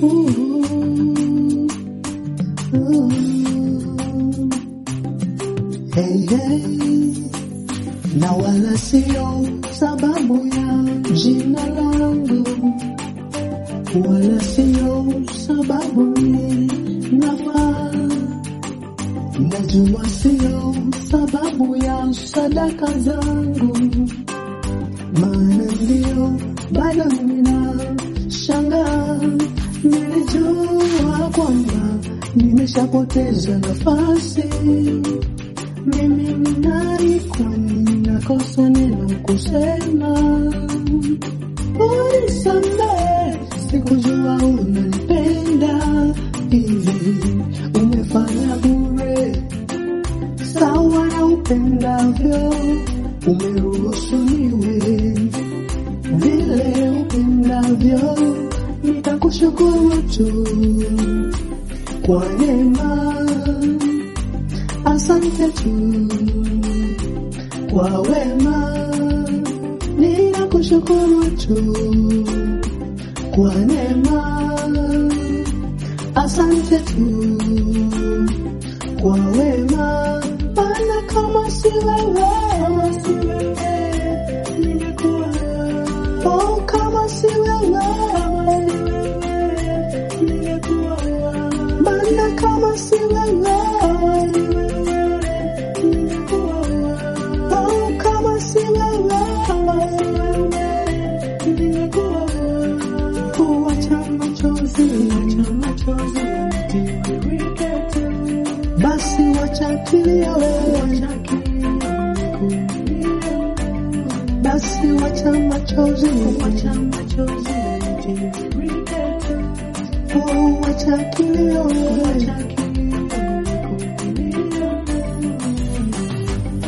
Hey, hey. Na wala sio sababu ya jina langu, wala sio sababu ni nafaa. Najua sio sababu ya sadaka zangu, maana ndio bado nina shangaa. Nilijua kwamba nimeshapoteza nafasi. Mimi ni nani kwani nakosa neno kusema? Unisamehe, sikujua unanipenda hivi, umefanya bure sawa na upendavyo, umeruhusu niwe vile upendavyo, nitakushukuru tu kwa neema, asante tu kwa wema, ninakushukuru tu kwa neema, asante tu kwa wema, maana kama si wewe, kama si wewe ningekuwa oh, kama si wewe, kama si wewe ningekuwa maana kama si wewe, ningekuwa oh, kama si wewe, kama si wewe ningekuwa kuacha machozi, acha machozi yanitiririke tu. Basi wacha kilio, wacha kilio. Basi wacha machozi, wacha machozi yanitiririke tu. Oh, wacha kilio, wacha kilio.